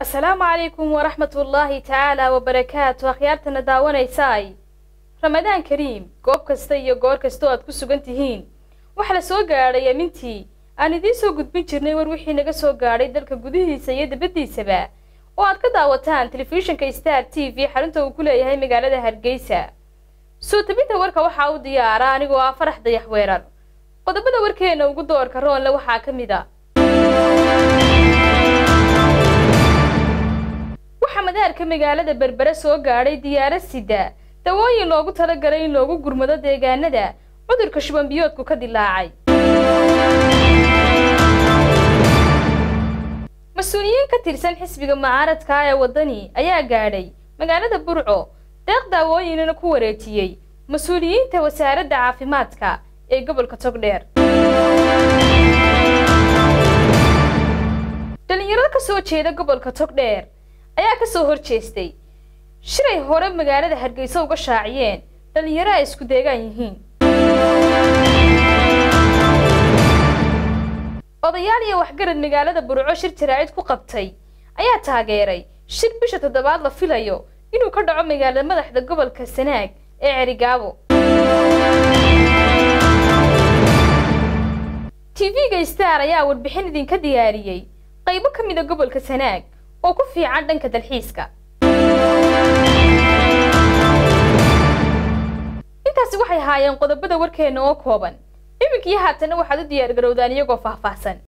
asalaamu calaykum waraxmatullaahi tacaala wabarakaatu akhyaartana daawanaysaay ramadaan kariim goob kasta iyo goor kasta oo aad ku sugan tihiin waxaa la soo gaadhay amintii aan idiin soo gudbin jirnay war wixii naga soo gaadhay dalka gudihiisa iyo dibaddiisaba oo aad ka daawataan telefishinka star t v xarunta uu ku leeyahay magaalada hargeysa soo tabinta warka waxaa u diyaara anigoo ah farax dayax weerar qodobada warkeena ugu doorka roonle waxaa ka mid a waxaa madaarka magaalada berbere soo gaadhay diyaarad sida dawooyin loogu talagalay in loogu gurmado deegaanada cudurka shubanbiyoodku ka dilaacay mas-uuliyiin ka tirsan xisbiga mucaaradka ee waddani ayaa gaadhay magaalada burco deeq daawooyinana ku wareejiyey mas-uuliyiinta wasaaradda caafimaadka ee gobolka togdheer dhalinyarada ka soo jeeda gobolka togdheer ayaa ka soo hor jeestay shiray hore magaalada hargeysa uga shaaciyeen dhalinyaro ay isku deegaan yihiin odayaal iyo waxgarad magaalada burco shir jaraa'id ku qabtay ayaa taageeray shir bisha toddobaad la filayo inuu ka dhaco magaalada madaxda gobolka sanaag ee cerigaabo tv-ga star ayaa warbixin idinka diyaariyey qaybo ka mida gobolka sanaag oo ku fiican dhanka dalxiiska intaasi waxay ahaayeen qodobada warkeena oo kooban iminkii haatana waxaad u diyaar garowdaan iyagoo faahfaahsan